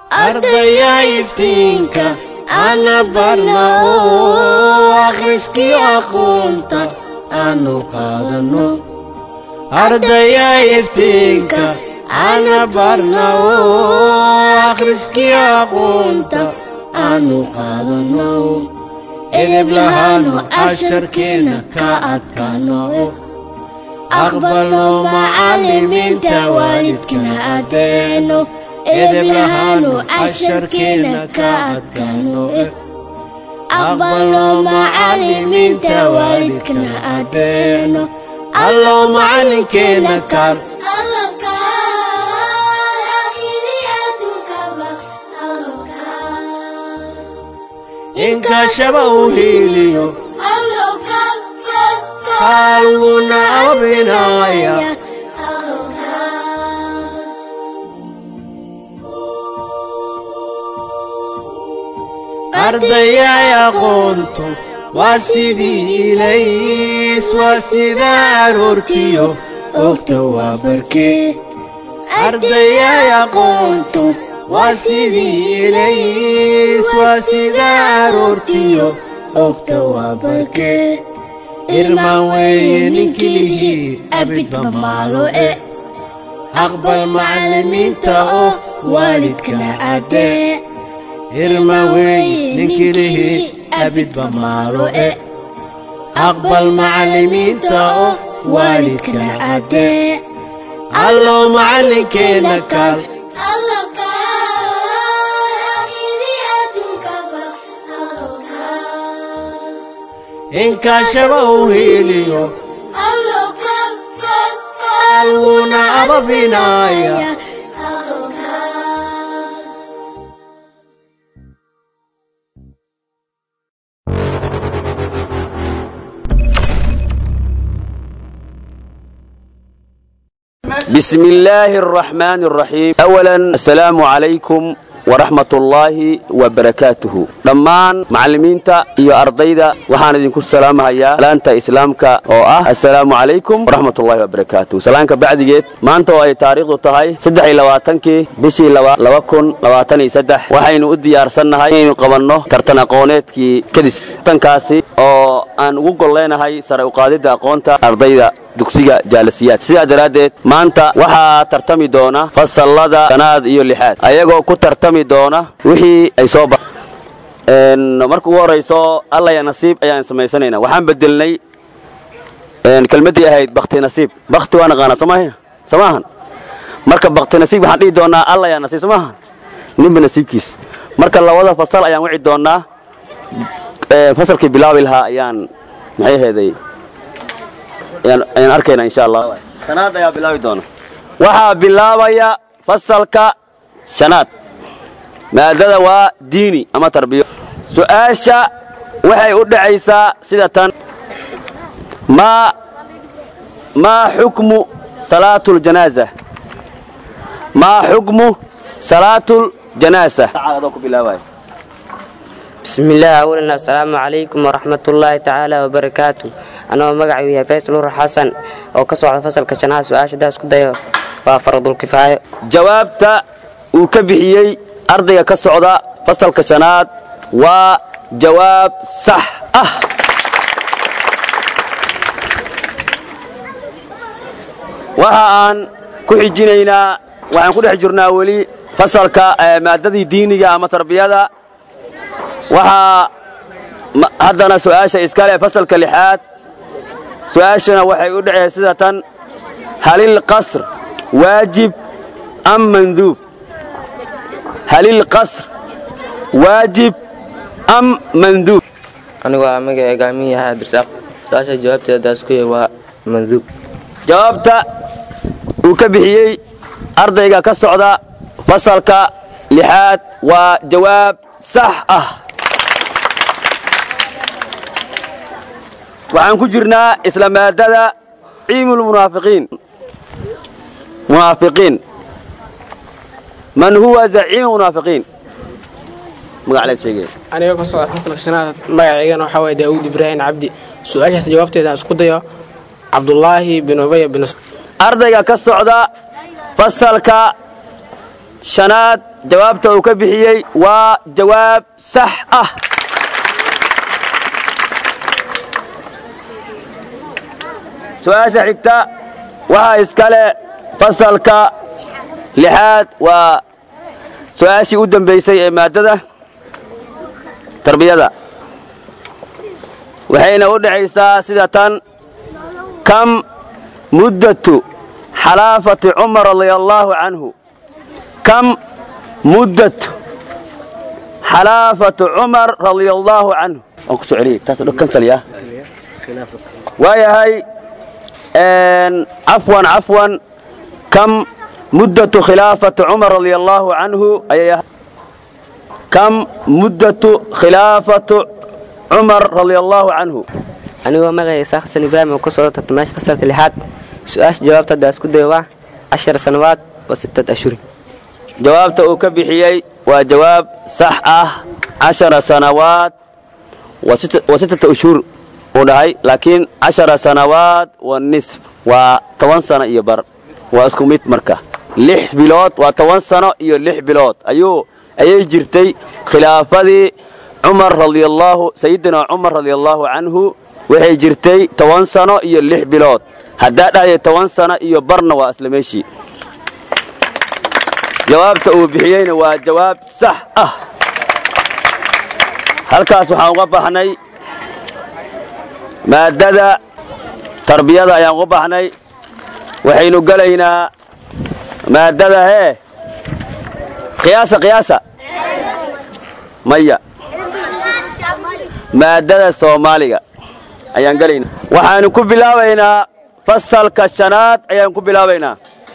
ardaya iftiinka ana barna oo akhriskii aqoonta aanu qaadano ardaya iftiinka ana barna oo akhriskii aqoonta aanu qaadano edeb lahaano casharkeena ka adkaano aqbalno macallimiinta waalidkana adeeno edeb lahaano casharkeena ka adkaano aqbalno macallimiinta waalidkana adeeno allow macallinkeena kaal inkashaba uu hiiliyo kaalwuna abinaya ardayay aqoontu waa sidii ilays waa sida aroortiyo ogta waa barkee ardayay aqoontu waa sidii ilays waa sida aroortiyo ogta waa barkee irmaan weeye ninkilihii abidba maalo e aqbal macallimiinta oo waalidkana adee irma weeye ninkilihii abidba maalo e aqbal macallimiinta oo waalidkana adee allow macallinkeena kaal inkashaba uu hiiliyo kaalwuna ababinaya بسم الله الرحمن الرحيم أولا السلام عليكم ورحمة الله وبركاته دمان معلمينتا iyo ardayda waxaan idinku salaamahayaa salaanta islaamka oo ah assalaamu calaykum waraxmat ullahi wabarakaatuh salaanka bacdigeed maanta oo ay taariikhdu tahay saddex iyo labaatankii bishii laba kun labaatan iyo saddex waxaynu u diyaarsannahay inaynu qabanno tartan aqooneedkii kadis tankaasi oo aan ugu golleynahay sare uqaadidda aqoonta ardayda dugsiga jaalasiyaad sidaa daraaddeed maanta waxaa tartami doona fasallada shanaad iyo lixaad ayagoo ku tartami doona wixii ay soo ba marka ugu horayso allaya nasiib ayaan samaysanaynaa waxaan bedelnay kelmaddii ahayd bakti nasiib bakti waa naqaanaa soomaaha soo maahan marka bakti nasiib waxaan dhihi doonnaa allaya nasiib soo maahan ninba nasiibkiis marka labada fasal ayaan wici doonnaa fasalkii bilaabi lahaa ayaan maxay aheeday ayaan arkaynaa insha allah shanaad ayaa bilaabi doona waxaa bilaabaya fasalka shanaad maadada waa diini ama tarbiyo su'aasha waxay u dhacaysaa sida tan maa maa xukmu salaatu ljanaaza maa xukmu salaatu ljanaasa adoo ku bilaabaya بسم الله أولا السلام عليكم ورحمة الله تعالى وبركاته أنا مقعي يا فيصل نور حسن أو كسوع فصل كشناها سؤال شدا اسكو دايو وفرض الكفاية jawaabta uu ka bixiyey ardayga ka socda fasalka shanaad waa jawaab sax ah waxa aan ku xijinaynaa waxaan ku dhex jirnaa weli fasalka maadadii diiniga ama tarbiyada waxaa haddana su'aasha iskale fasalka lixaad su'aashana waxay u dhaceen sida tan halil qasr waajib am manduub halil qasr waajib am manduub anigu waa magacayga aamin yahay abdirsaaq su-aasha jawaabteedaas ku yahay waa manduub jawaabta uu ka bixiyey ardayga ka socda fasalka lixaad waa jawaab sax ah waxaan ku jirnaa isla maadada ciimulmunaafiqiin munaafiqiin man huwa zaciimu munaafiqiin magacleed sheegaya aniga ka socda fasalka shanaad magacaygana waxaa waye daawuud ibraahim cabdi su-aashaas jawaabteeda aan isku dayo cabdulaahi bin ubaya bin ardayga ka socda fasalka shanaad jawaabta uu ka bixiyey waa jawaab sax ah su-aasha xigta waxaa iskale fasalka lixaad waa su-aashii u dambaysay ee maaddada tarbiyada waxayna u dhexaysaa sida tan kam muddatu xalaafati cumar radia allaahu canhu kam muddatu xalaafatu cumar radia allaahu canhu waan ku soo celiyey taas dho kansaliya waayahay cafwan cafwan kam muddatu khilaafati cumar radia allaahu canhu ayay ahay kam muddatu khilaafatu cumar radia allaahu canhu anigoo magacay isaaq xasan ibraahim oo ku soo tartamaasha fasalka lixaad su-aasha jawaabta haddaa isku dayo waa cashar sanawaad wa sittad ashhurin jawaabta uu ka bixiyey waa jawaab sax ah cashara sanawaad wa sittata ushhur uu dhahay laakiin cashara sanawaad wa nisf waa toban sano iyo bar waa isku mid marka lix bilood waa toban sano iyo lix bilood ayuu ayay jirtay khilaafadii cumar radiallaahu sayidina cumar radiallaahu canhu waxay jirtay toban sano iyo lix bilood haddaa dhahday toban sano iyo barna waa isla meeshii jawaabta uu bixiyeyna waa jawaab sax ah halkaas waxaan uga baxnay maaddada tarbiyada ayaan uga baxnay waxaynu gelaynaa maaddada hee qiyaasa qiyaasa maya maaddada soomaaliga ayaan gelaynaa waxaanu ku bilaabaynaa fasalka shanaad ayaan ku bilaabaynaa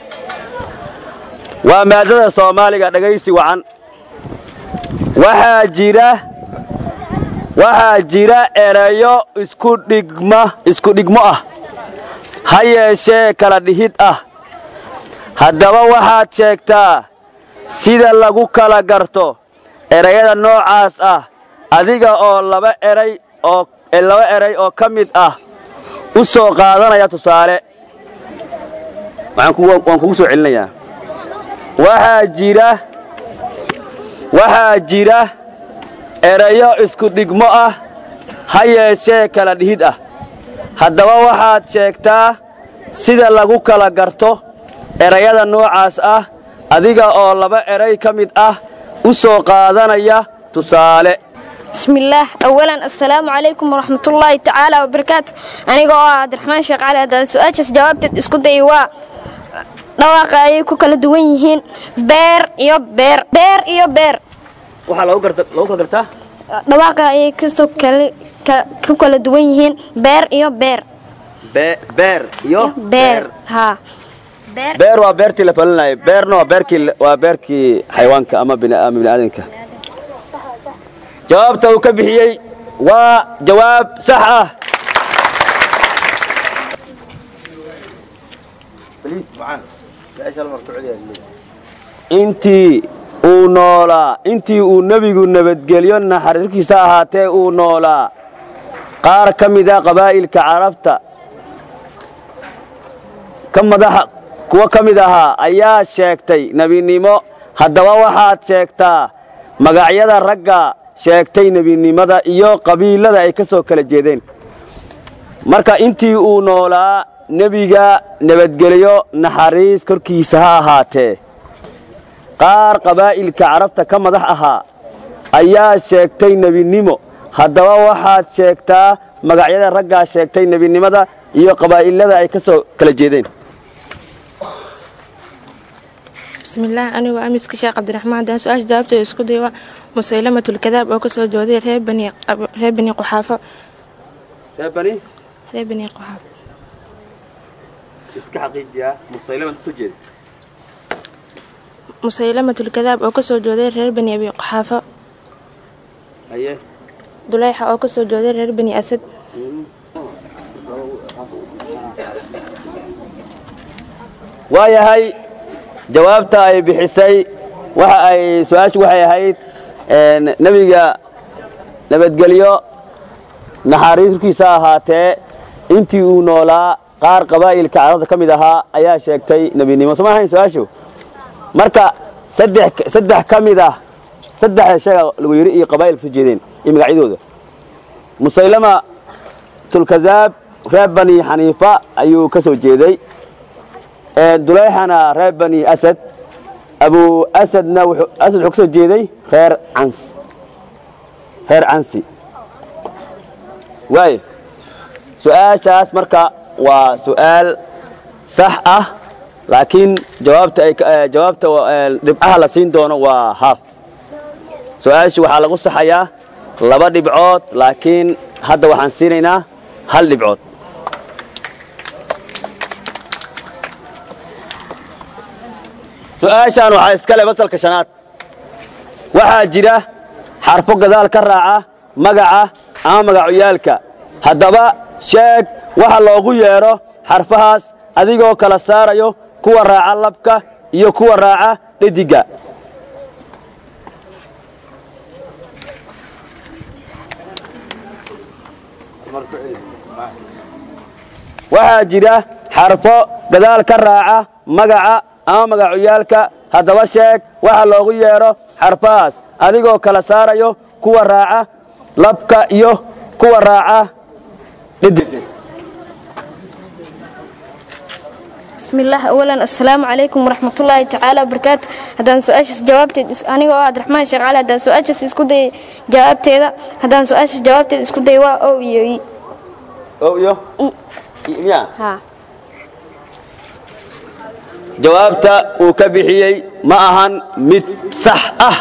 waa maaddada soomaaliga dhegaysi wacan waxaa jira waxaa jira erayo isku dhigma isku dhigmo ah ha yeeshee kala dhihid ah haddaba waxaad sheegtaa sida lagu kala garto erayada noocaas ah adiga oo laba eray oo laba eray oo ka mid ah u soo qaadanaya tusaale waan kugu soo celinayaa waxaa jira waxaa jira erayo isku dhigmo ah ha yeeshee kala dhihid ah haddaba waxaad sheegtaa sida lagu kala garto erayada noocaas ah adiga oo laba eray ka mid ah u soo qaadanaya tusaale bismillaah awalan assalaamu calaykum waraxmatullaahi tacaala wabarakaatu aniga oo ah cabdiraxmaan sheekh cali haddaan su-aashaas jawaabteed isku dayay waa dhawaaqa ayay ku kala duwan yihiin beer iyo beer beer iyo beer waxaa lagu kala gartaa dhawaaqa ayay kasoo ku kala duwan yihiin beer iyo beer beer iyo beer haa beer waa beertii la falinayay beerna waa beerkii waa beerkii xayawaanka ama bini'aadanka jawaabta uu ka bixiyey waa jawaab sax ah intii uu noolaa intii uu nebigu nabadgelyo naxariirkiisa ahaatee uu noolaa qaar ka mida qabaa'ilka carabta ka madaxa kuwo ka mid ahaa ayaa sheegtay nebinimo haddaba waxaad sheegtaa magacyada ragga sheegtay nebinimada iyo qabiilada ay ka soo kala jeedeen marka intii uu noolaa nebiga nabadgelyo naxariis korkiisa ha ahaatee qaar qabaa'ilka carabta ka madax ahaa ayaa sheegtay nebinimo haddaba waxaad sheegtaa magacyada raggaa sheegtay nebinimada iyo qabaa'ilada ay ka soo kala jeedeen bismillaah anigoo amiska sheekh cabdiraxmaan haddaan su-aasha jawaabteeda isku day waa musaylamatulkadaab oo kasoo jooday reer bani quxaafo reer bani quxaafo iska xaqiijiyaa musaylaman kasoo jeeda musaylamatulkadaab oo kasoo jooday reer bani abi quxaafo haye dulayxa oo kasoo jooday reer bani asad waayahay jawaabta ay bixisay waxa ay su-aashu waxay ahayd nebiga nabadgelyo naxariirkiisa ahaatee intii uu noolaa qaar qabaa'ilka carabta ka mid ahaa ayaa sheegtay nebinimo soma ahayn su-aashu marka saddex saddex ka mid ah saddexda sheega lagu yidhi iyo qabaa'ilka soo jeedeen iyo magacyadooda musaylama tulkazaab reer bani xaniifa ayuu ka soo jeeday dulayxana reer bani asad abu asadna wuxuu asad wuxuu ka soo jeeday reer cans reer cansi waaye su-aashaas marka waa su'aal sax ah laakiin jawaabta ay jawaabta dhibcaha la siin doono waa haaf su-aashii waxaa lagu saxayaa laba dhibcood laakiin hadda waxaan siinaynaa hal dhibcood su-aashaan waxaa iskale fasalka shanaad waxaa jira xarfo gadaal ka raaca magaca ama magacuyaalka haddaba sheeg waxa loogu yeedho xarfahaas adigoo kala saarayo kuwa raaca labka iyo kuwa raaca dhediga waxaa jira xarfo gadaal ka raaca magaca ama magacuyaalka haddaba sheeg waxa loogu yeedho xarfahaas adigoo kala saarayo kuwa raaca labka iyo kuwa raaca dhedig bismillaah awalan assalaamu calaykum waraxmatullaahi tacaala wabarakaatu haddaan su-aashaas jawaabteed aniga oo abdiraxmaan sheekh cali haddaan su-aashaas isku dayay jawaabteeda haddaan su-aashaas jawaabteeda isku dayay waa ow iyo i ow iyo miya haa jawaabta uu ka bixiyey ma ahan mid sax ah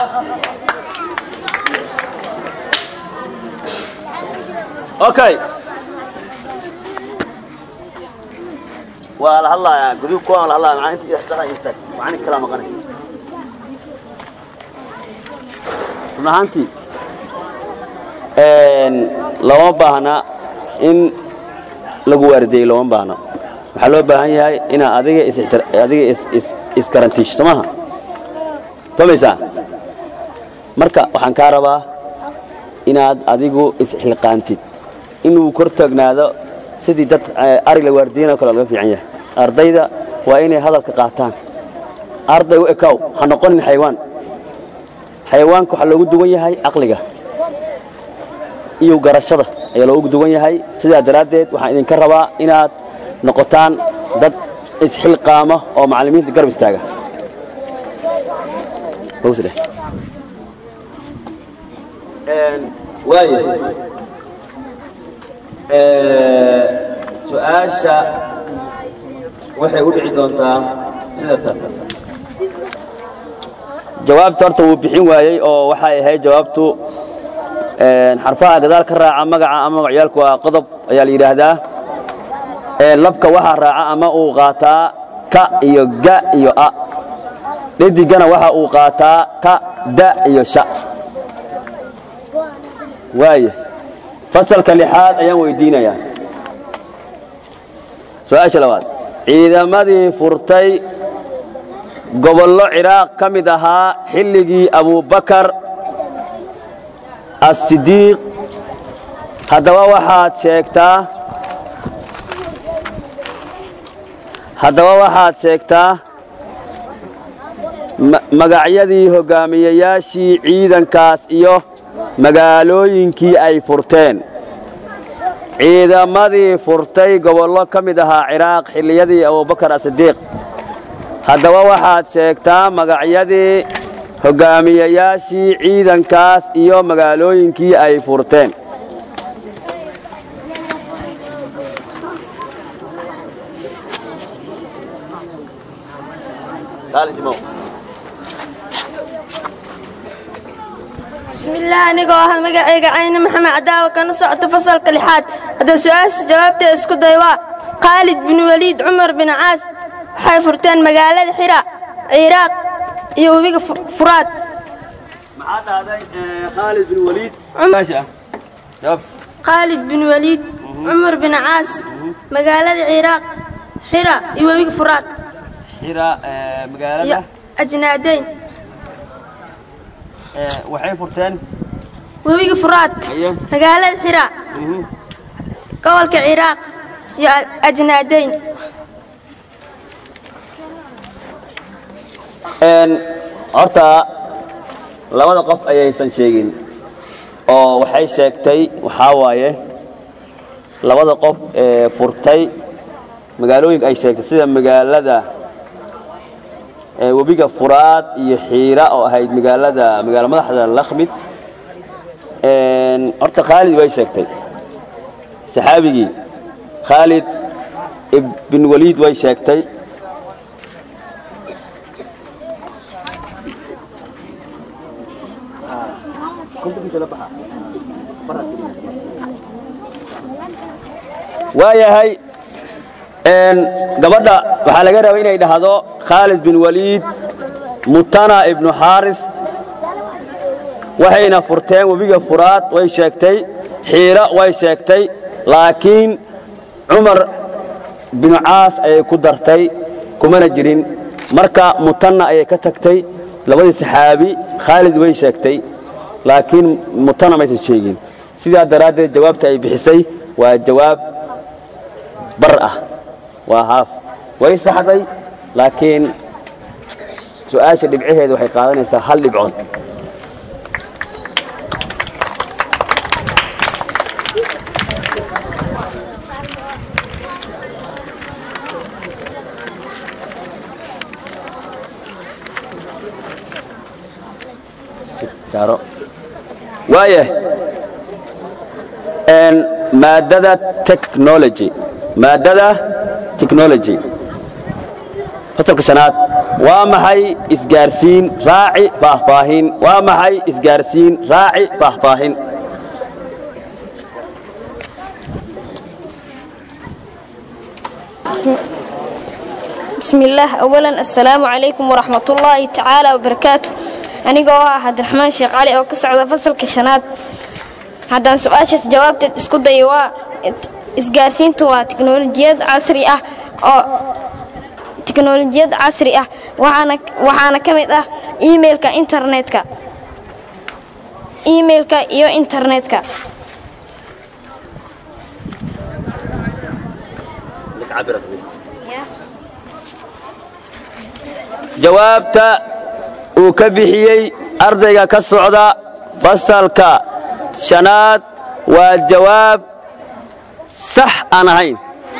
okay waa la hadlayaa gudub kuwaan la hadlaya maxaa inta istaqa istaag waxaan kala maqanay run ahaantii lama baahna in lagu waardeeyo lama baahna waxaa loo baahan yahay inaad adiga adiga iskarantiisho soo maaha fahmaysaa marka waxaan kaa rabaa inaad adigu isxilqaantid inuu kor taagnaado sidii dad ari la waardiyanoo kale laga fiican yahay ardayda waa inay hadalka qaataan arday u ekaw ha noqonin xayawaan xayawaanka waxaa loogu duwan yahay caqliga iyo garashada ayaa loogu duwan yahay sidaa daraaddeed waxaan idinka rabaa inaad noqotaan dad isxilqaama oo macallimiinta garab istaaga su-aasha waxay u dhici doontaa sida tan jawaabta horta wuu bixin waayey oo waxay ahayd jawaabtu xarfaha gadaal ka raaca magaca ama magacyaalku waa qodob ayaa la yidhaahdaa labka waxaa raaca ama uu qaataa ka iyo ga iyo a dhadigana waxa uu qaataa ta da iyo sha waaya fasalka lixaad ayaan weydiinayaa su-aasha labaad ciidamadii furtay gobollo ciraaq ka mid ahaa xilligii abubakar asidiiq haddaba waxaad sheegtaa haddaba waxaad sheegtaa magacyadii hoggaamiyeyaashii ciidankaas iyo magaalooyinkii ay furteen ciidamadii furtay gobollo ka mid ahaa ciraaq xilliyadii abubakar asidiiq haddaba waxaad sheegtaa magacyadii hoggaamiyeyaashii ciidankaas iyo magaalooyinkii ay furteen bismillaah anigoo ah magacayga cayne maxamed cadaawa kana socota fasalka lixaad hadda su-aasha jawaabteeda isku day waa khaalid bin waliid cumar bin caas waxay furteen magaalada xira ciraaq iyo webiga furaad khaalid bin waliid cumar bin caas magaalada ciraaq xira iyo webiga furaad iyo ajnaadayn waxay furteen webiga furaad magaalada xira gobolka ciraaq iyo ajnaadayn horta labada qof ayaysan sheegin oo waxay sheegtay waxaa waaye labada qof ee furtay magaalooyinka ay sheegtay sida magaalada ee webiga furaad iyo xiira oo ahayd magaalada magaalo madaxda lakhmid horta khaalid way sheegtay saxaabigii khaalid ibn waliid way sheegtay waayahay gabadha waxaa laga rabay inay dhahdo khaalid bin waliid mutana ibnu xaaris waxayna furteen webiga furaad way sheegtay xiira way sheegtay laakiin cumar binu caas ayay ku dartay kumana jirin marka mutanna ayay ka tagtay labadii saxaabi khaalid way sheegtay laakiin mutana maysan sheegin sidaa daraaddeed jawaabta ay bixisay waa jawaab bar ah waa haaf way saxday laakiin su'aasha dhibcaheeda waxay qaadanaysaa hal dhibcood waaya maadada technology maadada technology fasalka shanaad waa maxay isgaarsiin raaci faahfaahin waa maxay isgaarsiin raaci faahfaahin بسم الله أولا السلام عليكم ورحمة الله تعالى وبركاته أنا قوها عبد الرحمن شيخ علي أو كسعود فصل كشنات هذا سؤال جوابت اسكو ديوا isgaarsiintu waa tiknolojiyad casri ah oo tiknolojiyad casri ah waxaana waxaana ka mid ah emailka internetka emailka iyo internetka jawaabta uu ka bixiyey ardayga ka socda fasalka shanaad waa jawaab sax aan ahayn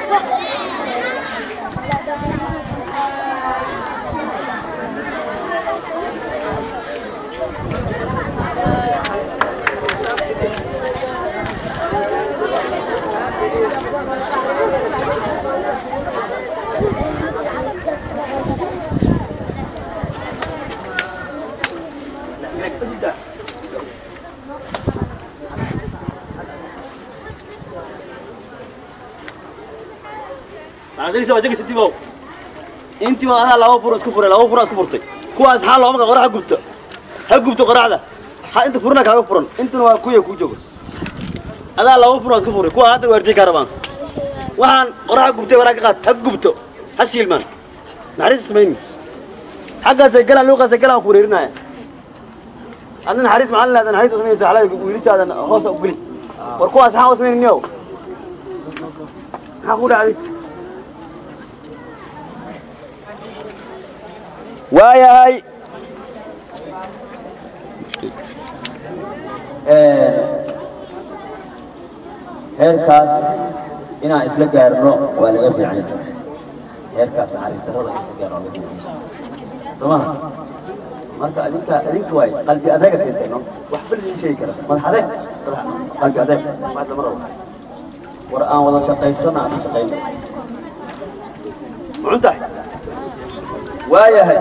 intii adaa laba furo isku furay laba furo isku furtay kuwaas xaa looma qorax gubto ha gubto qoraxda ha inta furna kaaga furan intuna waa kuya ku jooga adaa laba furo isku furay kuwa hadda waartii ka rabaan waxaan qoraxa gubtay waraa ka qaad ha gubto ha shiilmaan naxariis ismayni xaggaasay galaan luuqaasay galaan ku wareerinaya adna naxariis maxaa leedahay naxariis usmaysa xalada wiilishaadan hoosa u geli war kuwaas maxaa usmayniyo maxaa ku dhacday waayahay heerkaas inaan isla gaarno waa laga fiican heerkaas naxariis darrada in isla gaarno waa laga fiican somaha marka adinka adinka waay qalbi adeega keentayno wax bal idin sheegi kara madax adeeg qalbi adeeg maad lama rabo war aan wada shaqaysana aan ka shaqayno mucuntahay waayahay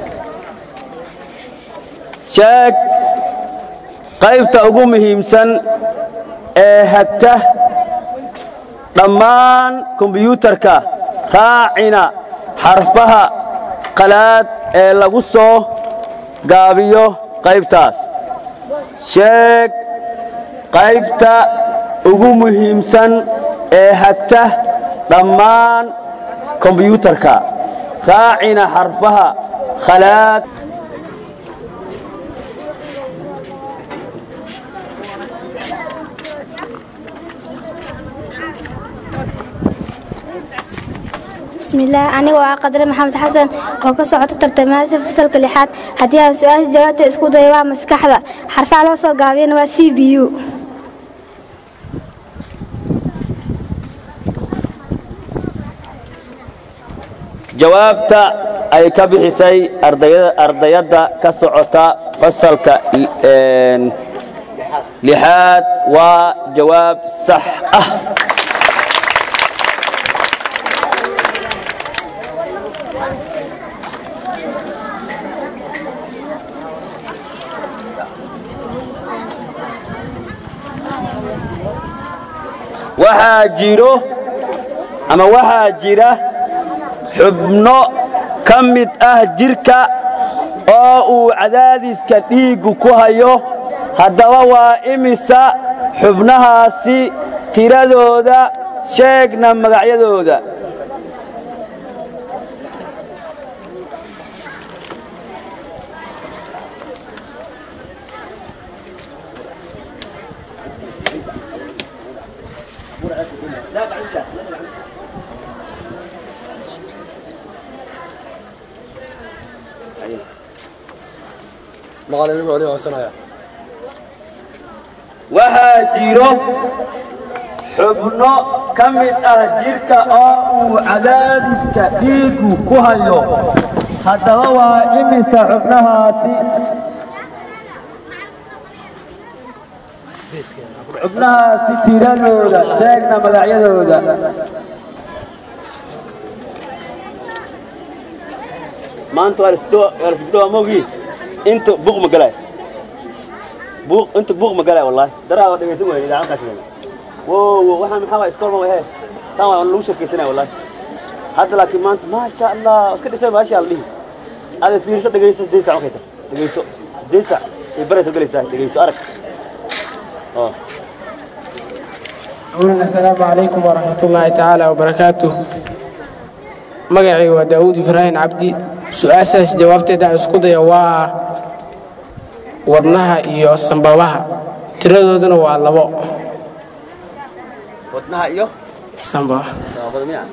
sheeg qaybta ugu muhiimsan ee hagta dhammaan kombiyuutarka raacina xarfaha qalaad ee lagu soo gaabiyo qaybtaas sheeg qaybta ugu muhiimsan ee hagta dhammaan kombiyuutarka raacina xarfaha khalaad bismillaah anigoo ah qadre maxamed xasan oo ka socota tartamaada fasalka lixaad haddii aan su-aasha jawaabta isku dayo waa maskaxda xarfaha loo soo gaabiyana waa c b u jawaabta ay ka bixisay ardayada- ardayadda ka socota fasalka een, lixaad waa jawaab sax ah waxaa jiro ama waxaa jira xubno ka mid ah jidhka oo uu cadaadiska dhiiggu ku hayo haddaba waa imisa xubnahaasi tiradooda sheegna magacyadooda waxaa jiro xubno ka mid ah jidhka oo uu cadaadiska dhiiggu ku hayo haddaba waa imisa xubnahaasi xubnahaasi tiradooda sheegna magacyadooda maanta waa lasbidhowa mawgii inta buuq ma galay buuq inta buuq ma galay wallahi daraa waa dhegaysan wayay idaacad kaashigan wow wow waxaan maxaa waa iskool ma wahe saan waa lagu sheekaysanaya wallahi hadda laakiin maanta maasha allah iska dhisay maasha allah dhihi aada fiiriso dhegayso sideed saac markay tahay dhegayso sideed saac ay barayso galaysaa dhegayso arag oo أولا السلام عليكم ورحمة الله تعالى وبركاته مقعي وداود إبراهيم عبدي سؤال جوابتي دا اسكوديا waa wadnaha iyo sambabaha tiradooduna waa labo wadnaha iyo sambabaha sababada miya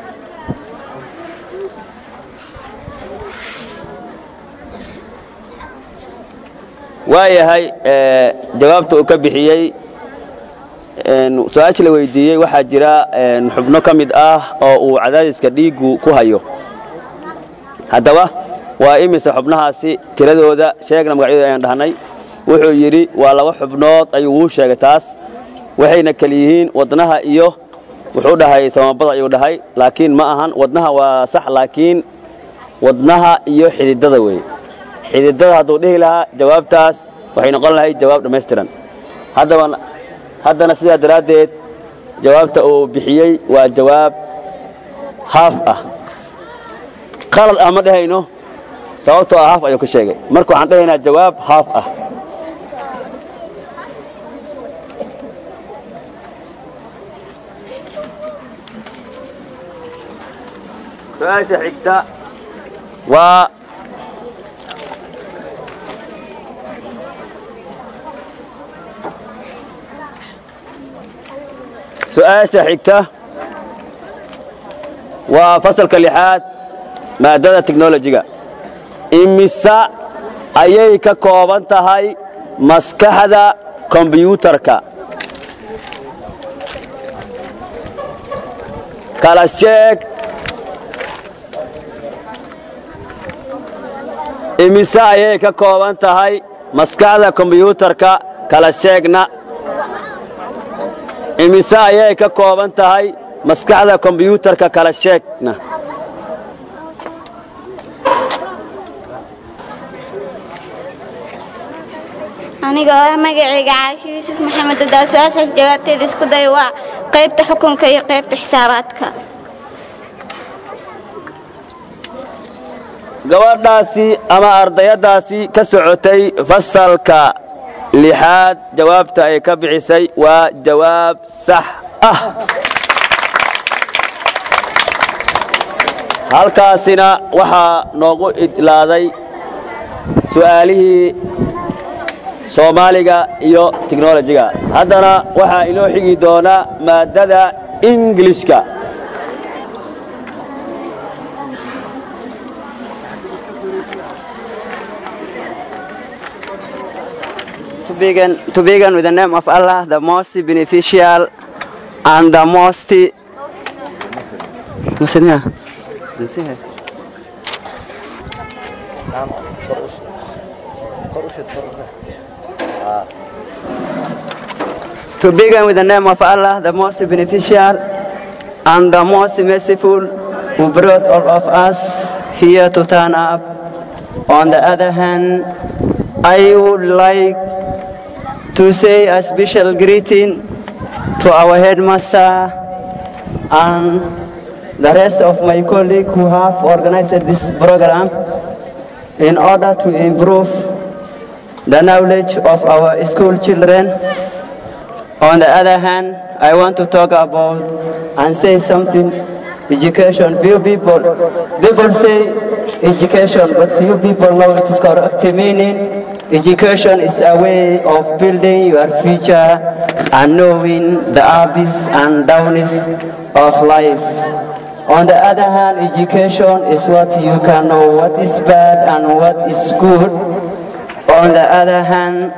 waayahay ee, jawaabta uu ka bixiyey een, su-aasha la weydiiyey waxaa jira een, xubno ka mid ah oo uu cadaadiska dhiiggu ku hayo haddaba waa imise xubnahaasi tiradooda sheegna magacyadooda ayaan dhahnay wuxuu yidhi waa laba xubnood ayuu wuu sheegay taas waxayna kala yihiin wadnaha iyo wuxuu dhahay samabada ayuu dhahay laakiin ma ahan wadnaha waa sax laakiin wadnaha iyo xididada weeye xididada hadduu dhihi lahaa jawaabtaas waxay noqon lahayd jawaab dhammaystiran haddaba haddana sidaa daraaddeed jawaabta uu bixiyey waa jawaab haaf ah qalad ah ma dhehayno sababtoo ah haaf ayuu ka sheegay marka waxaan dhahaynaa jawaab haaf ah su-aasha xigta waa su-aasha xigta waa fasalka lixaad maadada technolojiga imisa ayay ka kooban tahay maskaxda kombyuutarka kala sheeg imise ayay ka kooban tahay maskaxda kombyuutarka kala sheegna imise ayay ka kooban tahay maskaxda kombyuutarka kala sheegna aniga oo ah magacayga caasho yuusuf maxamed adaa su-aashaas jawaabteeda isku day waa qaybta xukunka iyo qaybta xisaabaadka gabadhaasi ama ardayaddaasi ka socotay fasalka lixaad jawaabta ay ka bixisay waa jawaab sax ah halkaasina waxaa noogu idlaaday su'aalihii soomaaliga iyo tiknolojiga haddana waxaa inoo xigi doonaa maaddada ingilishka to begin, to begin with the name of Allah, the most beneficial and the most. Listen here. Listen here. To begin with the name of Allah, the most beneficial and the most merciful, who brought all of us here to turn up. On the other hand, I would like to say a special greeting to our headmaster and the rest of my colleagues who have organized this program in order to improve the knowledge of our school children. On the other hand, I want to talk about and say something education. Few people, people say education, but few people know its correct meaning. Education is a way of building your future and knowing the ups and downs of life. On the other hand, education is what you can know what is bad and what is good. On the other hand,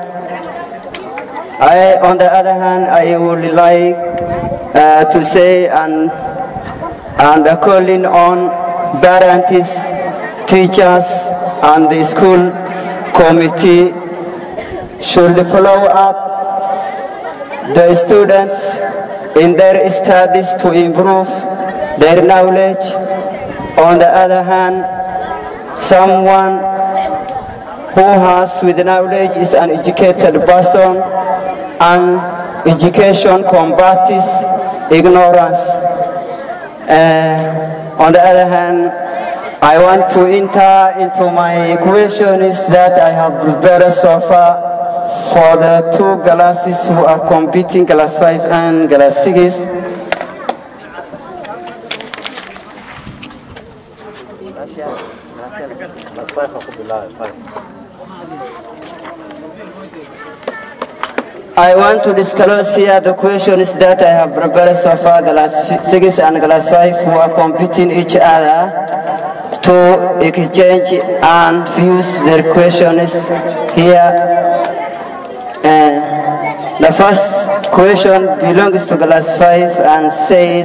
I, on the other hand, I would like uh, to say and and calling on parents, teachers, and the school committee should follow up the students in their studies to improve their knowledge. On the other hand, someone who has with knowledge is an educated person and education combats ignorance. Uh, on the other hand, I want to enter into my questions that I have prepared so far for the two classes who are competing, class 5 and class 6. I want to disclose here the questions that I have prepared so far, class 6 and class 5 who are competing each other to exchange and fuse their questions here. Uh, the first question belongs to class 5 and says,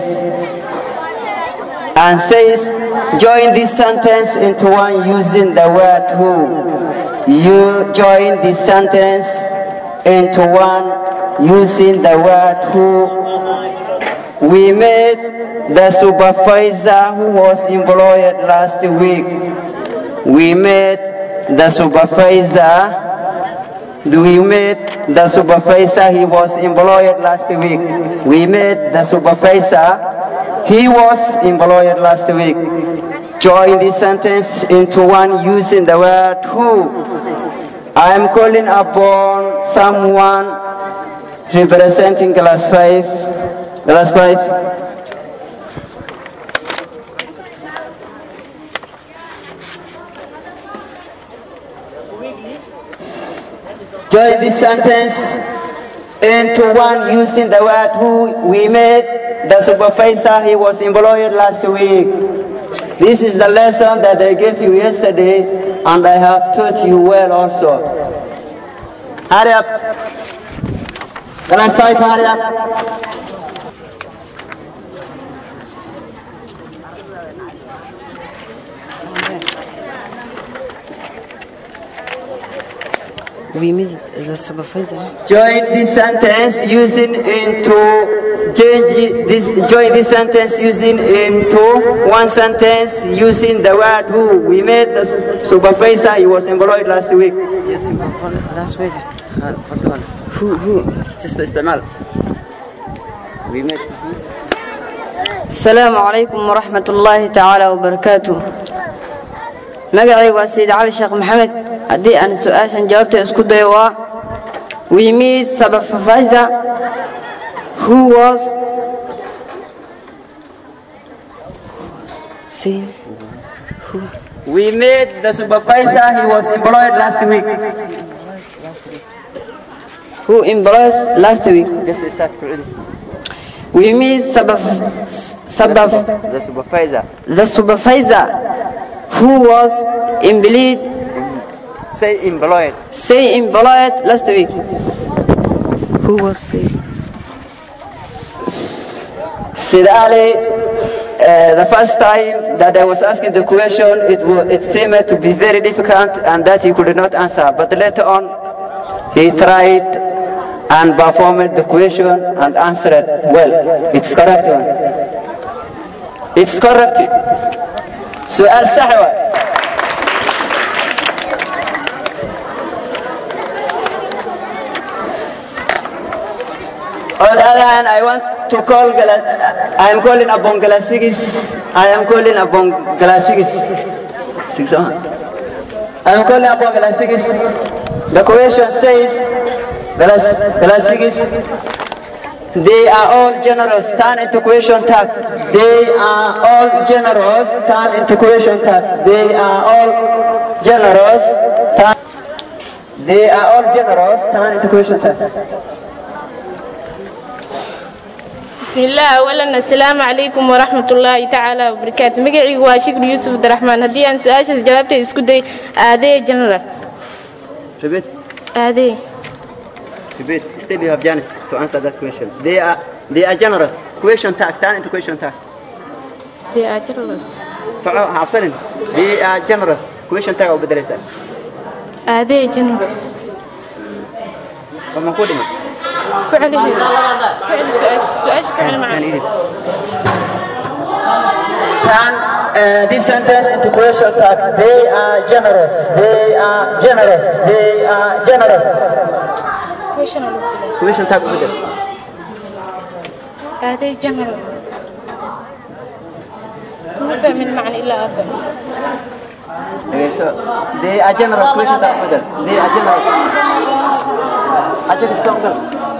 and says, join this sentence into one using the word who. You join this sentence into one using the word who. We met the supervisor who was employed last week. We met the supervisor. We met the supervisor. He was employed last week. We met the supervisor. He was employed last week. Join this sentence into one using the word who. I am calling upon someone representing class 5. Class 5. Join this sentence into one using the word who we met the supervisor he was employed last week. This is the lesson that I gave you yesterday and I have taught you well also. Hurry up. Class 5, hurry up. We meet the supervisor. Join this sentence using into change this join this sentence using into one sentence using the word who. We met the supervisor, he was employed last week. Yes, last week. Who who? Just استعمال. We met السلام عليكم ورحمة الله تعالى وبركاته magacayga waa sayid cali sheekh maxamed haddii aan su-aashan jawaabta isku dayo waa we meet supervisor who was We met the supervisor, he was employed last week. who employs last week Just start already. we meet subaf, subaf, The supervisor. the supervisor who was employed Say employed. Say employed last week. Who was sick? Sid Ali, uh, the first time that I was asking the question, it, wa- it seemed to be very difficult and that he could not answer. But later on, he tried and performed the question and answered well. It's correct one. It's correct. سؤال صح واحد. On the other hand, I want to call, Gala- I am calling upon Galasigis, I am calling upon Galasigis. Six on. I am calling upon Galasigis. The question says, Galas- Galasigis, they are all generous, turn into question tag. They are all generous, turn into question tag. They are all generous, turn, they are all generous, turn into question tag. بسم الله أولا السلام عليكم ورحمة الله تعالى وبركاته مقعي واشكر يوسف عبد الرحمن هدي أن سؤال جوابته اسكو دي آدي جنرال Repeat. آدي Repeat. Still you have Janice to answer that question. They are they are generous. Question tag. Turn into question tag. دي أجرلس صعو حافظين. They are generous. Question tag أو بدرسة. آدي جنرال وما كودنا. فعلي فعلي سؤال سؤال فعلي معي يعني إيه؟ Turn uh, this sentence into question tag. They are generous. They are generous. They are generous. Question tag بدر. آدي جنرال ما فهم المعنى إلا أفهم Okay, so they are generous. Question tag بدر. They are generous. أجل اسمع بدر.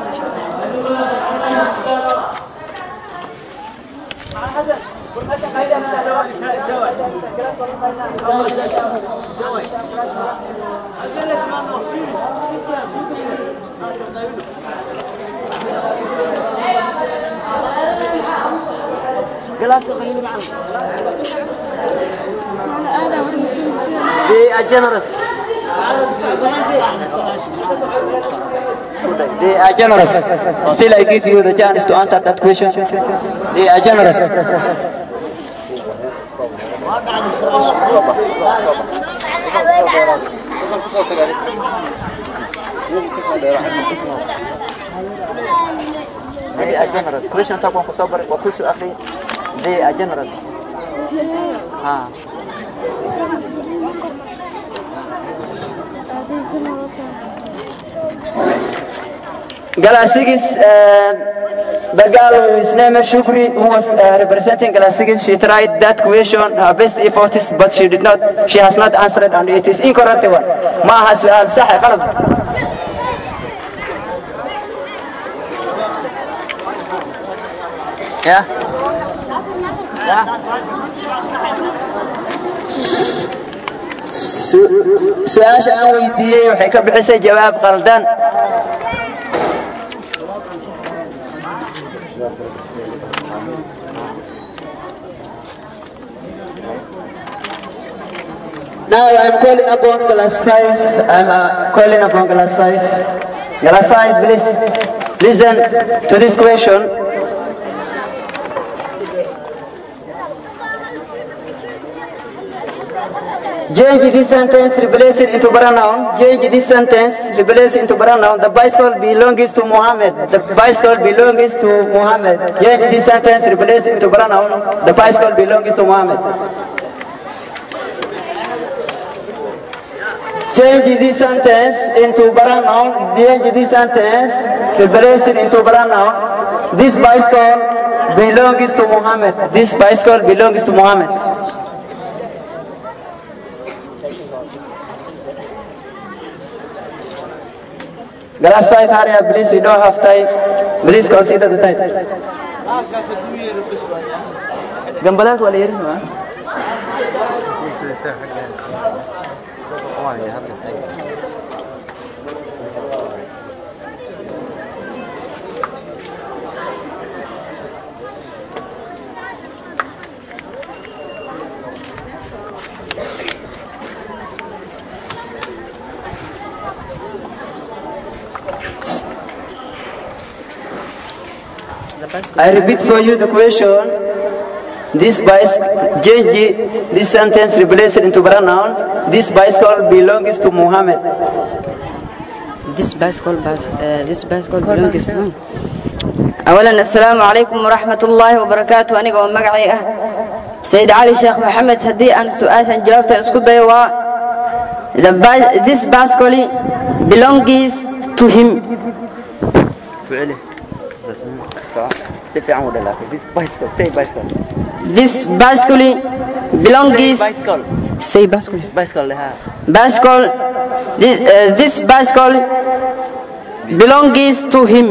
They are generous. They are generous. Still, I give you the chance to answer that question. They are generous. They are generous. Question تبغى كصبر وكسو أخي. They are generous. ها. Galasigis, uh, the girl whose name is Shukri, who was uh, representing Galasigis, she tried that question, her best efforts, but she did not, she has not answered, and it is incorrect one. معها سؤال صح غلط. Yeah. su-aasha aan weydiiyey waxay ka bixisay jawaab qaldan Now I'm calling upon class 5. I'm uh, calling upon class 5. Class 5, please listen to this question. Change this sentence, replace it into pronoun. Change this sentence, replace it into pronoun. The bicycle belongs to Muhammad. The bicycle belongs to Muhammad. Change this sentence, replace it into pronoun. The bicycle belongs to Muhammad. Change this sentence into pronoun. Change this sentence, replace it into pronoun. This bicycle belongs to Muhammad. This bicycle belongs to Muhammad. Glass five, hurry up, please. We don't have time. Please consider the time. Gambalan wala yun, ha? I repeat for you the question. This bicycle, change this sentence, replace it into pronoun. This bicycle belongs to Muhammad. This bicycle bus, uh, this bicycle belongs to أولا السلام عليكم ورحمة الله وبركاته أنا قوم مقعي سيد علي شيخ محمد هدي أنا سؤال جاوبت اسكت ديوا The bi- this bicycle belongs to him فعله بس سيف عمود لا this bicycle say bicycle This bicycle belongs bicycle say bicycle bicycle لها bicycle this, uh, this bicycle belongs to him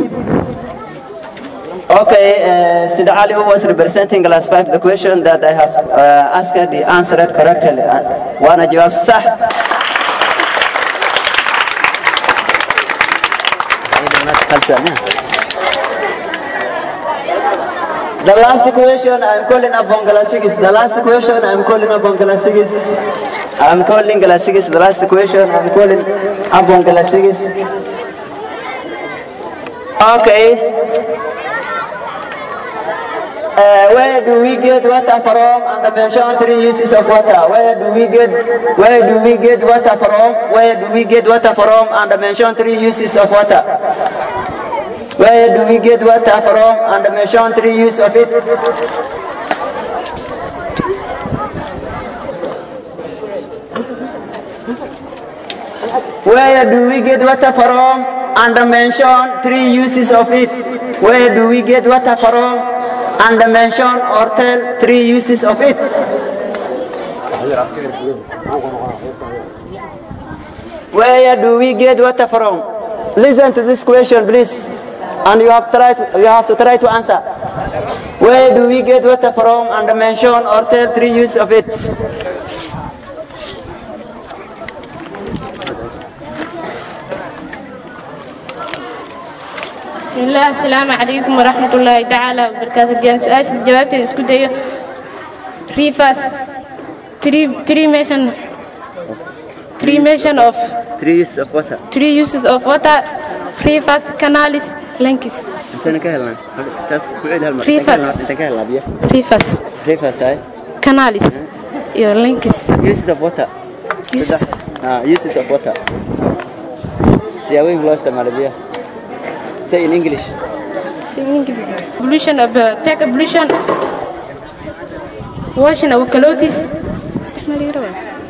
Okay, uh, Sid Ali who was representing class 5 the question that I have uh, asked the answered correctly وانا جواب صح The last question I'm calling upon class 6 the last question I'm calling upon class 6 I'm calling class 6 the last question I'm calling upon class 6 Okay uh, where do we get water from and the mention three uses of water where do we get where do we get water from where do we get water from and the mention three uses of water where do we get water from and the mention three uses of it Where do we get water from? And mention three uses of it. Where do we get water from? And mention or tell three uses of it. Where do we get water from? Listen to this question, please, and you have try to, you have to try to answer. Where do we get water from? And mention or tell three uses of it. بسم الله السلام عليكم ورحمة الله تعالى وبركاته ديان سؤال جوابتي اسكو دايو ريفاس three three mention three mention of Three uses of water. three uses of water rivers canals lakes انت كهلا كاس كويل هالمرة Rivers. انت كهلا بيا rivers ريفاس هاي canals iyo lakes uses of water uses ah uses of water سياوين لو استعمال بيا say in English pollution of uh, take a pollution washing our clothes استحمل يروح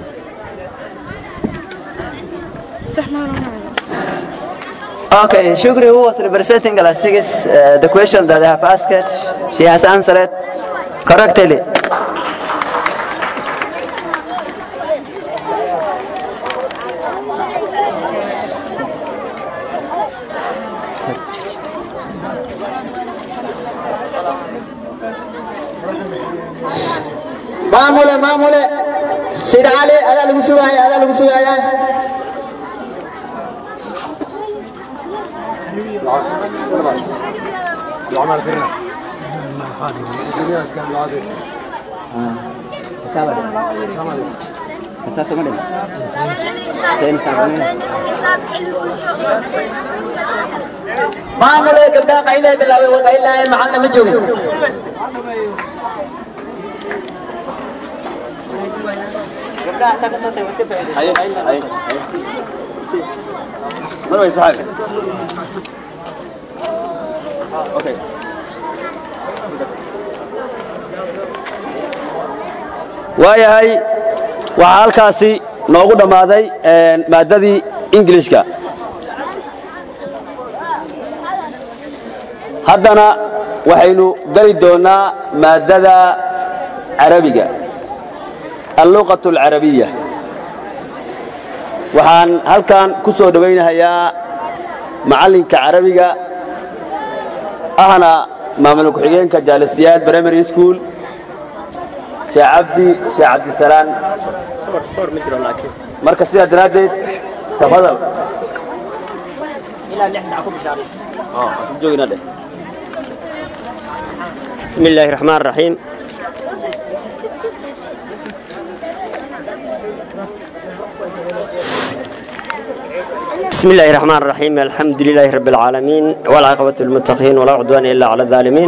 استحمل Okay, Shukri, who was representing class 6, uh, the question that I have asked, she has answered correctly. maamule maamule sida cali adaa lagu sugaya adaa lagu sugaya maamule gabdhaha qaylay bilaabay war qaylaaye macalina ma joogin Okay. waayahay waxaa halkaasi noogu dhammaaday maaddadii ingilishka haddana waxaynu geli doonnaa maaddada carabiga alluqatu alcarabiya waxaan halkan ku soo dhowaynahayaa macallinka carabiga ahna maamul ku-xigeenka jaalisiyaad primary school sheekh cabdi sheekh cabdisalaan marka sidaa daraaddeed tafadal joogina dheh بسم الله الرحمن الرحيم بسم بسم الله الرحمن الرحيم الحمد لله رب العالمين والعاقبة للمتقين ولا عدوان إلا على الظالمين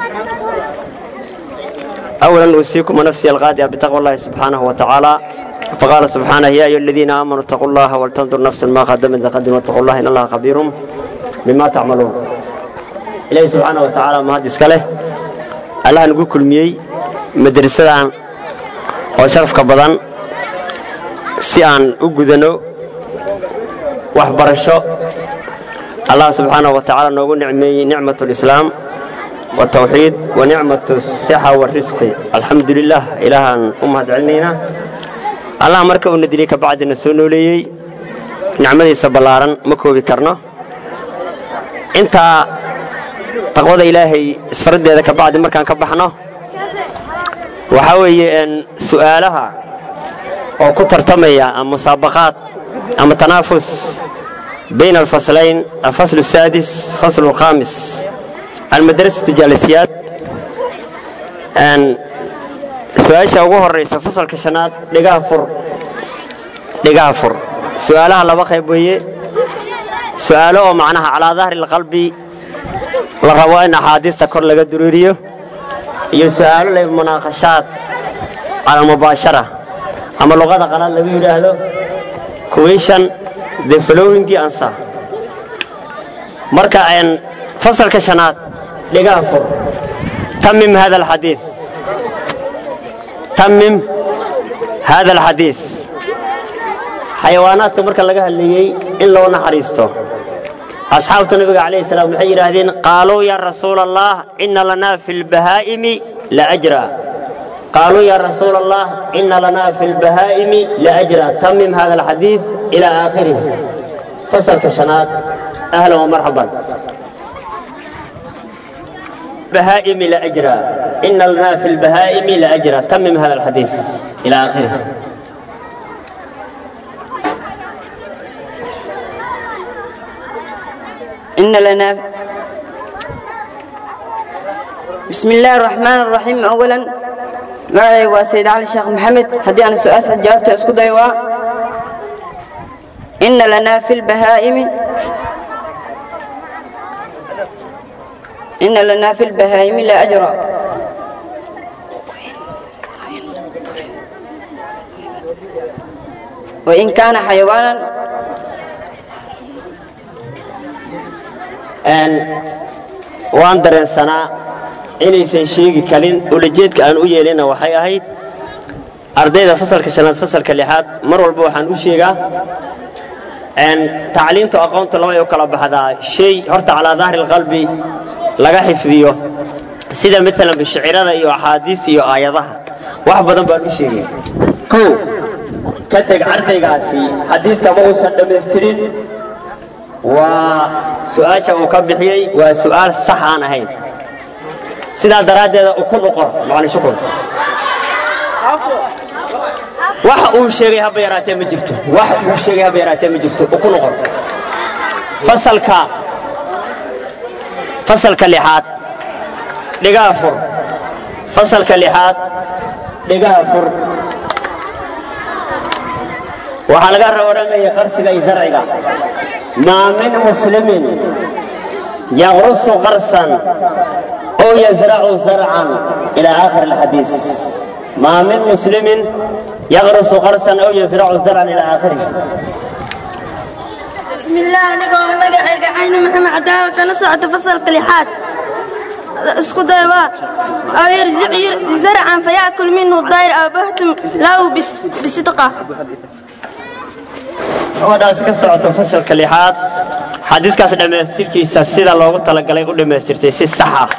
أولا أوصيكم ونفسي الغادية بتقوى الله سبحانه وتعالى فقال سبحانه يا أيها الذين آمنوا اتقوا الله ولتنظر نفس ما قدمت لغد واتقوا الله إن الله خبير بما تعملون إلهي سبحانه وتعالى ما هذا إسكاله الله نقول كل ميي مدرسة وشرف كبضان سيان أقودنو waxbarasho allah subxaanaه wa tacaala noogu nicmeeyey nicmaة اlislaam wالtawxiid wa nicmaة الsixa wاrisqi alxamdu lilah ilaahaan u mahad celinaynaa allah marka uuna dilay kabacdina soo nooleeyey nicmadiisa ballaaran ma koobi karno intaa taqwada ilaahay isfaraddeeda kabacdi markaan ka baxno waxaa weeye su'aalaha oo ku tartamaya ama musaabaqaad أما تنافس بين الفصلين الفصل السادس فصل الخامس المدرسة الجالسيات أن سؤال ugu horeysa fasalka shanaad dhigaha fur dhigaha fur su'aalaha laba qayb weeye su'aalo oo macnaha calaa dahri alqalbi la rabo in axaadiista kor laga dureeriyo iyo su'aalo leh munaaqashaad cala almubaashara ama luqada qalaad lagu yidhaahdo question the following answer marka aan fasalka shanaad dhigaha fur tamim hada alxadiis tamim hada alxadiis xayawaanaadka marka laga hadlayey in loo naxariisto asxaabta nabiga calayhi salaam waxay yidhaahdeen qaaluu yaa rasuula allah ina lanaa fi lbahaa'imi la ajra قالوا يا رسول الله إن لنا في البهائم لأجرا تمم هذا الحديث إلى آخره فصل كشنات أهلا ومرحبا بهائم لأجرا إن لنا في البهائم لأجرا تمم هذا الحديث إلى آخره إن لنا بسم الله الرحمن الرحيم أولا magacayga waa sayid cali sheekh maxamed haddii aan su-aasha jawaabta isku dayo waa inna lanaa fi lbahaa'imi inna lanaa fi lbahaa'imi la ajra wain kaana xayawaanan waan dareensanaa inaysan sheegi karin ulajeedka aan u yeelina waxay ahayd ardayda fasalka shanaad fasalka lixaad mar walba waxaan u sheegaa tacliinta aqoonta labay u kala baxdaa shay horta calaa dahri alqalbi laga xifdiyo sida maalan bishicirada iyo axaadiista iyo aayadaha wax badan baan u sheegay kow ka teg ardaygaasi xadiiska ma uusan dhammaystirin waa su'aasha uu ka bixiyey waa su'aal sax aan ahayn sidaa daraaddeeda ukun u qor macalin shukur waxa uu sheegay haba yaraatee ma jirto wax uu sheegay haba yaraatee ma jirto ukun u qor fasalka fasalka lixaad dhigaha fur fasalka lixaad dhigaha fur waxaa laga rawaramaya qarsiga iyo zarciga maa min muslimin yaqrusu qarsan أو يزرع زرعا إلى آخر الحديث ما من مسلم يغرس غرسا أو يزرع زرعا إلى آخره بسم الله أنigoo magacayga cayni maxamed cadaawa kana socota fasalka lixaad isku dayba aw yarzic zarcan fayaakul minhu dayr aw bahtum lahu bisidqa gabadhaasi ka socoto fasalka lixaad xadiiskaas dhammaystirkiisa sida loogu talagalay u dhammaystirtay si sax ah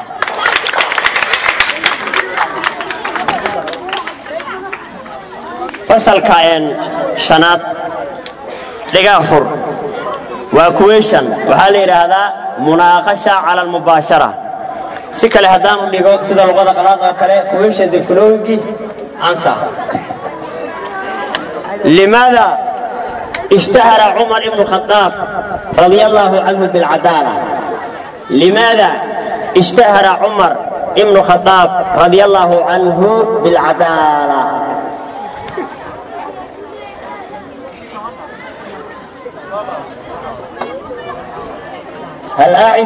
fasalka shanaad dhigaa fur waa kuweyshan waxaa la yidhaahdaa munaaqasha cala almubaashara si kale haddaan u dhigo sida luqada qalaad oo kale kuweyshan the following answer لماذا اشتهر عمر بن الخطاب رضي الله عنه بالعدالة لماذا اشتهر عمر بن الخطاب رضي الله عنه بالعدالة هل أعد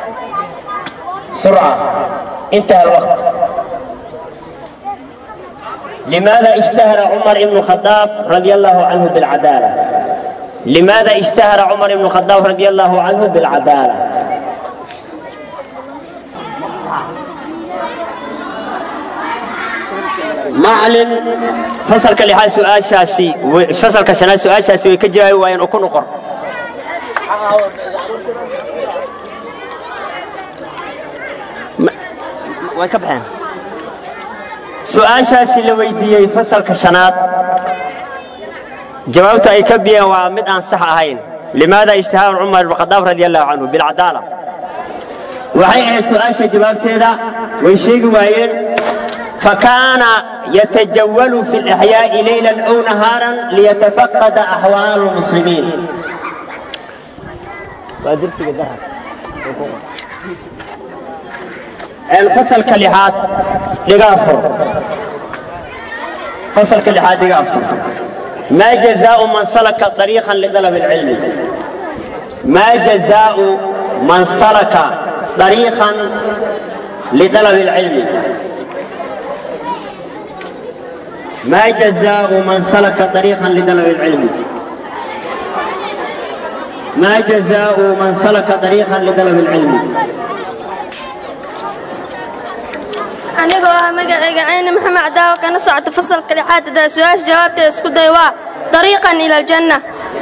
سرعة انتهى الوقت لماذا اشتهر عمر بن الخطاب رضي الله عنه بالعدالة لماذا اشتهر عمر بن الخطاب رضي الله عنه بالعدالة macalin fasalka lixaad su-aashaasi fasalka shanaad su-aashaasi way ka jawaabi waayeen oo ku noqon way ka baxeen su-aashaasi la weydiiyey fasalka shanaad jawaabta ay ka biyeen waa mid aan sax ahayn limaada ijtihaad cumar ibn khadaab radi allahu canhu bilcadaala waxay ahayd su-aasha jawaabteeda way sheegi waayeen فكان يتجول في الإحياء ليلا أو نهارا ليتفقد أحوال المسلمين الفصل كلحات لغافر فصل كلحات لغافر ما جزاء من سلك طريقا لطلب العلم ما جزاء من سلك طريقا لطلب العلم ما جزاء من سلك طريقا لطلب العلم ما جزاء من سلك طريقا لطلب العلم anigoo ah magacayga cayni maxamed cadaawo kana socota fasalka lixaad hadaa su-aasha jawaabteeda isku day waa dariiqan ila aljanna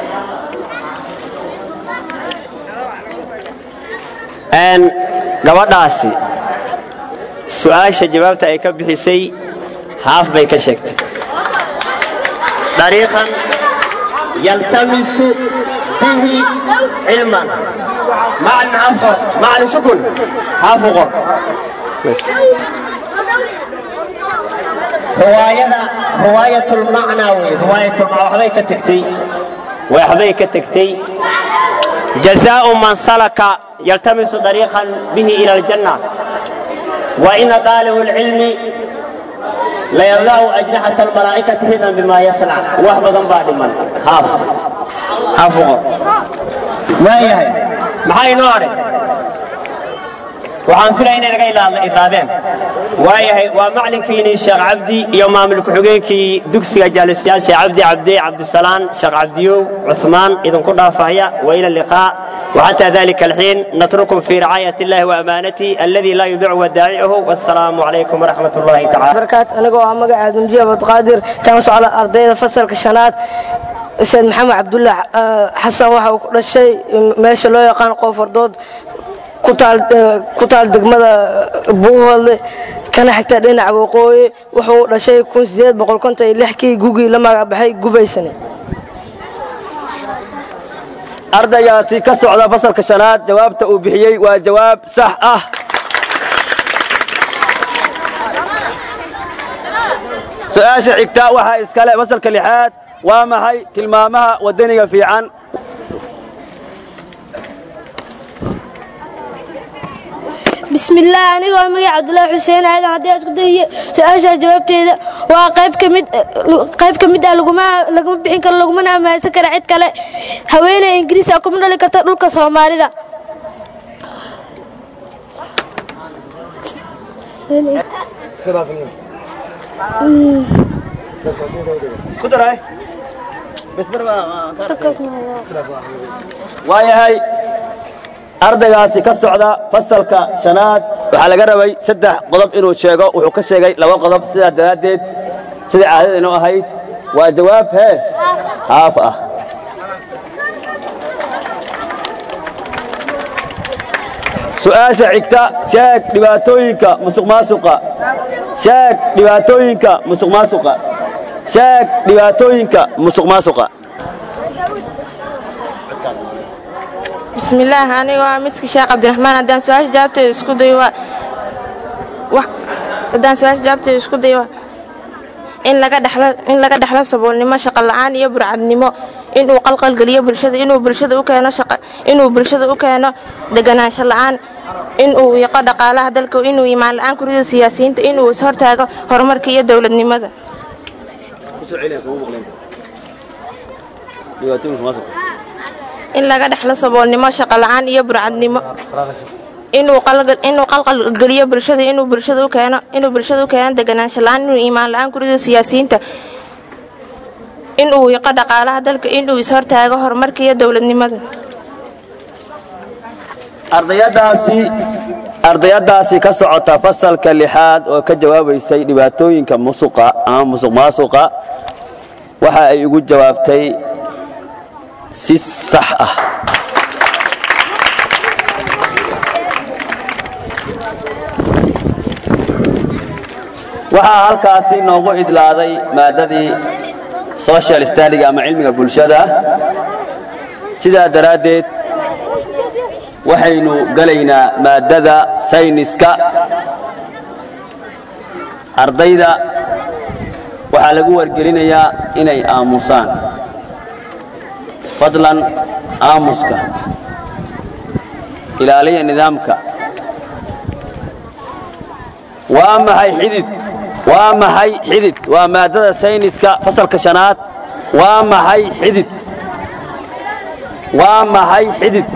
gabadhaasi su-aasha jawaabta ay ka bixisay haaf bay ka sheegtay dariiqan yaltamisu bihi cilman macalin afqor macalin sukun haafu qor riwaayada riwaayatulmacnaa wey riwaayatulmacnaa waxbay ka tegtay waxbay ka tegtay jazaa'u man salaka yaltamisu dariiqan bihi ila aljanna wa ina daalibu lcilmi layadla'u ajnaxata almalaa'ikati ridan bima yasnac wax badan baa dhiman haaf haafu qor waayahay maxaa inoo hadhay waxaan filaya inay naga idlaadeen waayahay waa macalinkiinii sheekh cabdi iyo maamul ku-xigeenkii dugsiga jaalisyaal sheekh cabdi cabdi cabdisalaan sheekh cabdiyow cuثmaan idinku dhaafahaya waila liqaa وحتى ذلك الحين نترككم في رعاية الله وأمانته الذي لا يضيع ودائعه والسلام عليكم ورحمة الله تعالى barakaat anigoo ah magaca abdimjiya abdqaadir kana socda ardayda fasalka shanaad sayd maxamed cabdulla xasan waxa uu ku dhashay meesha loo yaqaan qoofardood ku taal degmada buuhoodle kana xigta dhinaca waqooyi wuxuu u dhashay kii gugii la magacbaxay gubaysane ardaygaasi ka socda fasalka shanaad jawaabta uu bixiyey waa jawaab sax ah su-aasha xigta waxaa iskale fasalka lixaad waa maxay tilmaamaha waddaniga fiican bismillaah anigoo magaca cabdulaahi xuseen aadan haddii aan isku dayiyo su-aashaa jawaabteeda waa qayb ka mid qayb ka mid ah laguma laguma bixin karo lagumana ammaansan kara cid kale haweeney ingiriis ah kuma dhali karta dhulka soomaalida waayahay ardaygaasi ka socda fasalka shanaad waxaa laga rabay saddex qodob inuu sheego wuxuu ka sheegay laba qodob sidaa daraaddeed sidai caadada inoo ahayd waa jawaab hee haaf ah su-aasha xigta sheeg dhibaatooyinka musuqmaasuqa sheeg dhibaatooyinka musuqmaasuqa sheeg dhibaatooyinka musuqmaasuqa bismillaah anigoo ah miski sheekh cabdiraxmaan haddaan su-aasha jawaabteeda isku dayo waa haddaan su-aasha jawaabteeda isku dayo waa in laga dhexlo in laga dhexlo saboolnimo shaqo la'aan iyo burcadnimo inuu qalqalgeliyo bulshada inuu bulshada u keeno shaqo inuu bulshada u keeno deganaansho la'aan inuu yaqo dhaqaalaha dalka inuu imaan la'aan kurida siyaasiyiinta inuu ishortaago horumarka iyo dowladnimada in laga dhexlo saboolnimo shaqo la'aan iyo burcadnimo inuu qalgal- inuu qalqalgeliyo bulshada inuu bulshada u keeno inuu bulshada u keeno deganaansho la'aan inuu iimaan la'aan ku rido siyaasiyiinta inuu wiiqo dhaqaalaha dalka inuu ishortaago horumarka iyo dowladnimada ardayadaasi ardayadaasi ka socota fasalka lixaad oo ka jawaabaysay dhibaatooyinka musuqa ama musuq maasuqa waxa ay ugu jawaabtay si sax ah waxaa halkaasi noogu idlaaday maadadii social studyga ama cilmiga bulshada sidaa daraaddeed waxaynu gelaynaa maadada sayniska ardayda waxaa lagu wargelinayaa inay aamusaan fadlan aamuska ilaaliya nidaamka waa maxay xidid waa maxay xidid waa maadada sayniska fasalka shanaad waa maxay xidid waa maxay xidid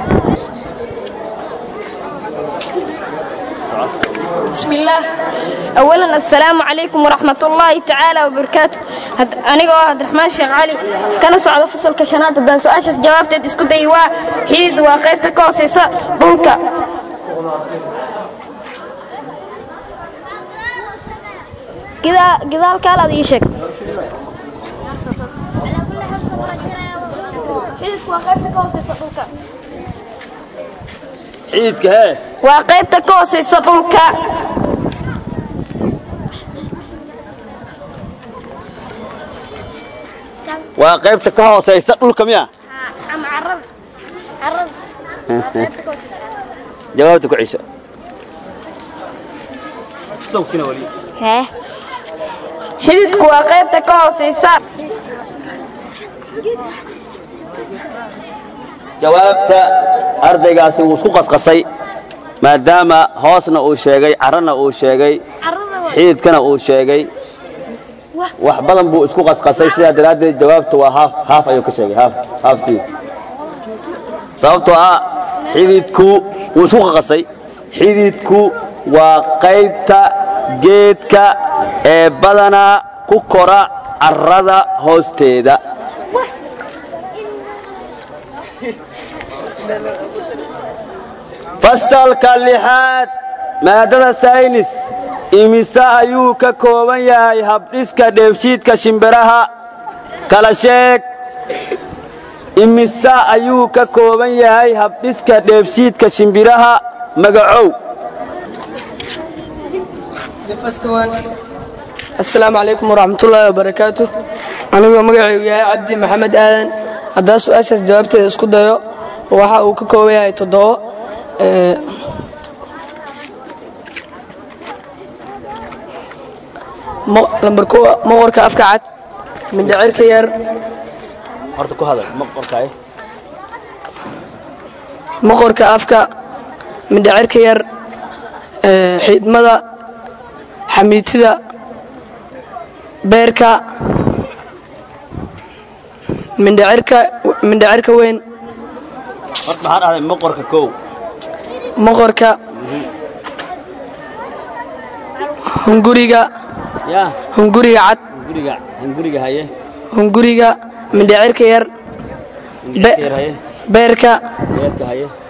بسم الله أولا السلام عليكم ورحمة الله تعالى وبركاته هد... أنا عبد الرحمن شيخ علي كان صعد فصل كشنات دان سؤال جوابت اسكو ديوا حيد وقيت كوسيسا بولكا كذا كذا الكالا دي شك حيد وقيت كوسيسا بولكا xididka hee waa qaybta ka hoosaysa dhulka waa qaybta ka hoosaysa dhulka miya jawaabta ku cisho hee xididku waa qaybta ka hoosaysa jawaabta ardaygaasi wuu isku qasqasay maadaama hoosna uu sheegay carrana uu sheegay xididkana uu sheegay wax badan buu isku qasqasay sidaa daraaddeed jawaabta waa haaf haaf ayuu ka sheegay haaf haaf sii sababtoo ah xididku wuu isku qaqasay xididku waa qaybta geedka ee badanaa ku kora carrada hoosteeda fasalka lixaad maadada saynis imise ayuu ka kooban yahay habdhiska dheefshiidka shimbiraha kala sheeg imise ayuu ka kooban yahay habdhiska dheefshiidka shimbiraha magacow asalaamu calaykum waraxmatullaahi wabarakaatu anigoo magacaygu yahay cabdi maxamed aadan haddaa su-aashaas jawaabteeda isku dayo waxa uu ka kooban yahay toddobo ee, mo- lambar kowa moqorka afka cad mindhicirka yar horta ku hadal ma qorkaay moqorka afka mindhicirka yar ee, xiidmada xamiitida beerka mindhicirka mindhicirka weyn horta maxaa dhahday moqorka kow moqorka hunguriga yaa hunguriga cad hunguriga hunguriga haye hunguriga mindhicirka yar mindhicirka yar haye beerka beerka haye